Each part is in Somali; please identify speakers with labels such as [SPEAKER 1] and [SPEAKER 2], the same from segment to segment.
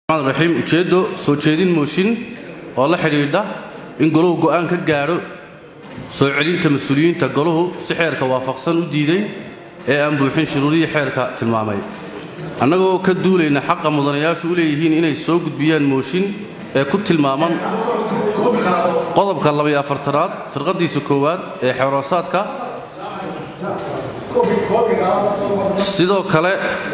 [SPEAKER 1] raxiim ujeeddo soo jeedin mooshin oo la xidhiidha in goluhu go'aan ka gaadho soo celinta mas-uuliyiinta goluhu si xeerka waafaqsan u diiday ee aan buuxin shuruudihii xeerka tilmaamay annagoo ka duulayna xaqa mudanayaashu u leeyihiin inay soo gudbiyaan mooshin ee ku tilmaaman qodobka labaiyo afartanaad firqadiisa koowaad ee xeeroosaadka sidoo kale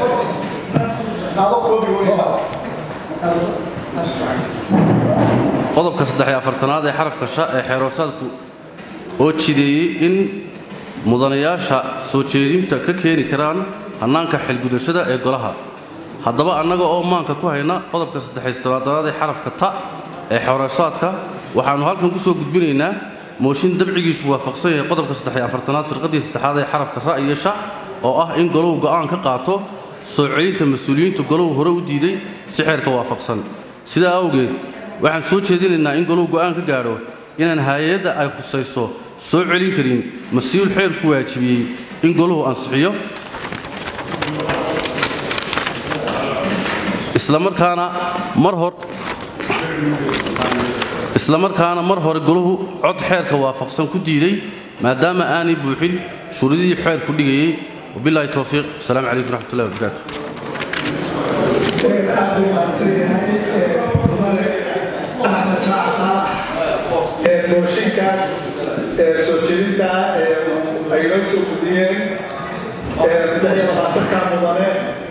[SPEAKER 1] qodobka saddexiyo afartanaad ee xarafka sha ee xeeroosaadku oo jideeyey in mudanayaasha soo jeedinta ka keeni karaan hannaanka xilgudashada ee golaha haddaba annaga oo maanka ku hayna qodobka saddexiytanaadanaad ee xarafka ta ee xeeroosaadka waxaannu halkan ku soo gudbinaynaa mooshin dabcigiisu waafaqsan yahay qodobka saddexiyo afartanaad firqadii saddexaad ee xarafka ra iyo sha oo ah in goluhu go'aan ka qaato soo celinta mas-uuliyiintu goluhu hore u diiday si xeerka waafaqsan sidaa awgeed waxaan soo jeedinaynaa in goluhu go'aan ka gaadho inaan hay-adda ay khusayso soo celin karin mas-uul xeerku waajibiyey in goluhu ansixiyo islamarkaana mar hor islamarkaana mar hore goluhu cod xeerka waafaqsan ku diiday maadaama aanay buuxin shuruudihii xeerku dhigayey wabilahi towfiiq asalaamu calaykum raxmatullahi wabarakaatu
[SPEAKER 2] mooshinkaas soo jeedinta ay noo soo gudiyeen ka mudane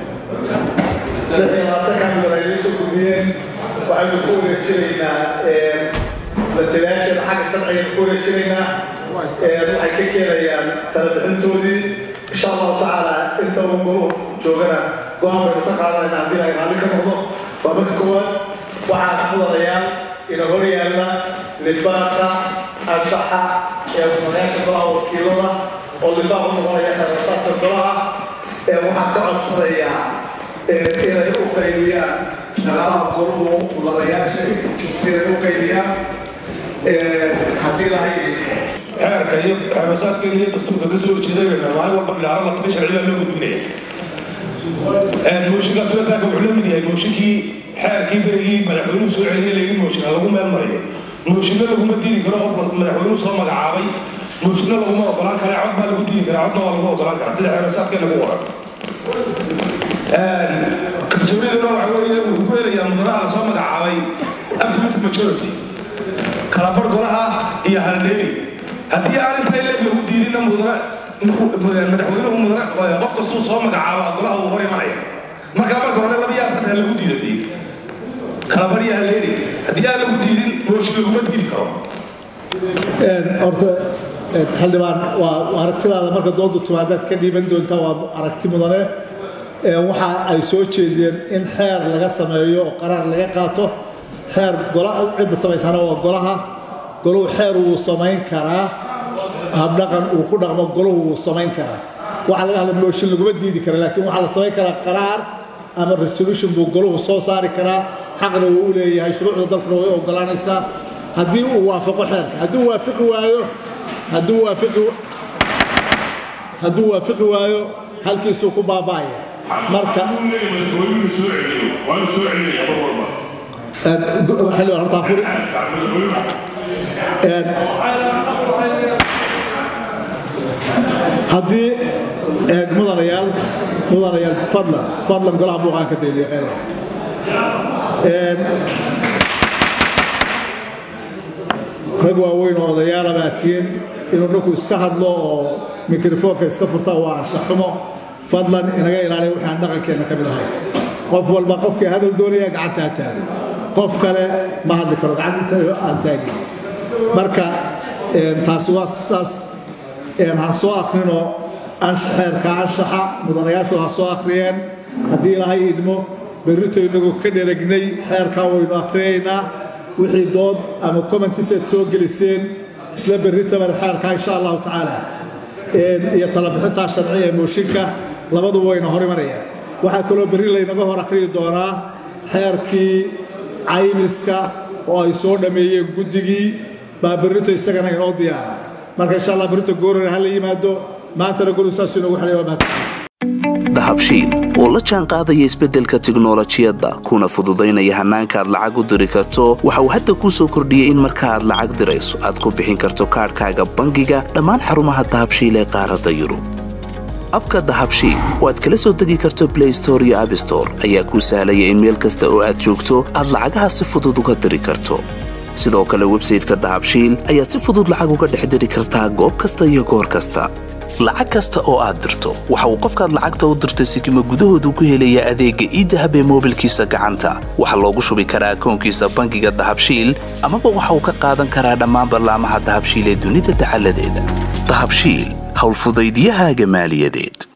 [SPEAKER 2] mudane ay noo soo gudiyeen waxaynu ku wareejinaynaa matalayaasheeda xagga sharciga ku wareejinaynaa waxay ka keenayaan talabixintoodii insha allahu tacaala inta uu goluhu joogana go-aan baynu ka qaadanayna haddii ay raalli ka noqdo waa marka koowaad waxaa mudanayaal ina hor yaalla libaanka anshaxa ee mudanayaasha golaha wakiilada oo libaan u noqonaya xeerasaadka golaha ee waxaan ka codsanayaa inay u qaybiyaan shaqaalaha goluhu mudanayaasha inay u qaybiyaan haddii lahay
[SPEAKER 3] xeerka iyo xeerasaadkeena iyo dastuurka ka soo jeedayna maalin walba bilaaro la tabi sharciga loo gudbinaya mooshinkaas wasaaka wuxuu la mid yahay mooshinkii xeerkii berigii madaxweynuhu soo celiyay laga mooshin lagu meel mariyo mooshinna laguma diidi karo qofka madaxweynuhu soo magacaabay mooshinna laguma ogolaan kara cod baa lagu diidi karaa codna waa lagu ogolaan karaa sida xeerasaadkeena lagu waran kalsooniduna waxa weeye wuxuu ku helayaa mudanaha lasoo magacaabay absolute majority kalabar golaha iyo haldheeri haddii aan inta ileeg lagu diidinna madaxweynuhu mudane qof kastuu soo magacaaba golaha uu hor imanaya markaa marka hore laba iyo afartan lagu diidatay kalabar iyo haldheeri haddii aan lagu diidin mooshin laguma diidi karo
[SPEAKER 4] horta xildhibaan waa aragtidaada marka doodu timaadaad ka dhiiban doontaa waa aragti mudane waxa ay soo jeediyeen in xeer laga sameeyo oo qaraar laga qaato xeer cidda samaysana waa golaha goluhu xeer wuu samayn karaa habdhaqan uu ku dhaqmo goluhu wuu samayn karaa waxa laga hadla mooshin laguma diidi kara laakiin waxaa la samayn karaa qaraar ama resolution buu goluhu soo saari karaa xaqna wuu u leeyahay shuruucda dalkuna way ogolaanaysaa haddii uu waafaqo xeerka hadduu waafiqi waayo hadduu waafiqi hadduu waafiqi waayo halkiisuu ku baaba'aya marka xildhibaan horta afuri haddii mudanayaal mudanayaal fadlan fadlan golaha buuqaan ka dayliya qeyraya rag waaweyn oo odayaala baa tihiin inuu ninku iska hadlo oo mikrofoonka iska furta waa anshaxumo fadlan inaga ilaaliya wixii aan dhaqankeenna ka mid ahay qof walba qofkii hadal doonaya gacanta ha taagay qof kale ma hadli karo gacanta aan taagin marka taasi waa saas han soo akrinoo xeerka anshaxa mudanayaashu ha soo akhriyeen haddii ilaahay idmo berrito inagoo ka dheragnay xeerkaa waynu akhriyaynaa wixii dood ama commentis aad soo geliseen isla berritaban xeerkaa insha allahu tacaala iyo talabixintaa sharci ee mooshinka labaduba wayna hor imanayaan waxaa kaloo berri laynaga hor akhriyi doonaa xeerkii caymiska oo ay soo dhammeeyeen guddigii baa berrito isagana inoo diyaara marka insha allah berrito goorana ha la yimaado maantana golu saasuu inoogu xidhay waa mahadsan
[SPEAKER 5] dahabshiil oo la jaan qaadaya isbeddelka tiknolojiyadda kuna fududaynaya hannaanka aad lacag u diri karto waxa uu hadda kuu soo kordhiyey in marka aad lacag dirayso aad ku bixin karto kaadhkaaga bangiga dhammaan xarumaha dahabshiil ee qaaradda yurub abka dahabshiil oo aad kala soo degi karto blay store iyo abstore ayaa kuu sahlaya in meel kasta oo aad joogto aad lacagaha si fudud uga diri karto sidoo kale websayteka dahabshiil ayaad si fudud lacag uga dhex diri kartaa goob kasta iyo goor kasta lacag kasta oo aad dirto waxa uu qofkaad lacagta u dirtay sikima gudahoodu ku helayaa adeegga iidahab ee moobilkiisa gacanta waxaa loogu shubi karaa akoonkiisa bangiga dahabshiil amaba waxa uu ka qaadan karaa dhammaan ballaamaha dahabshiil ee dunida dacaladeeda dahabshiil howlfudaydyahaaga maaliyadeed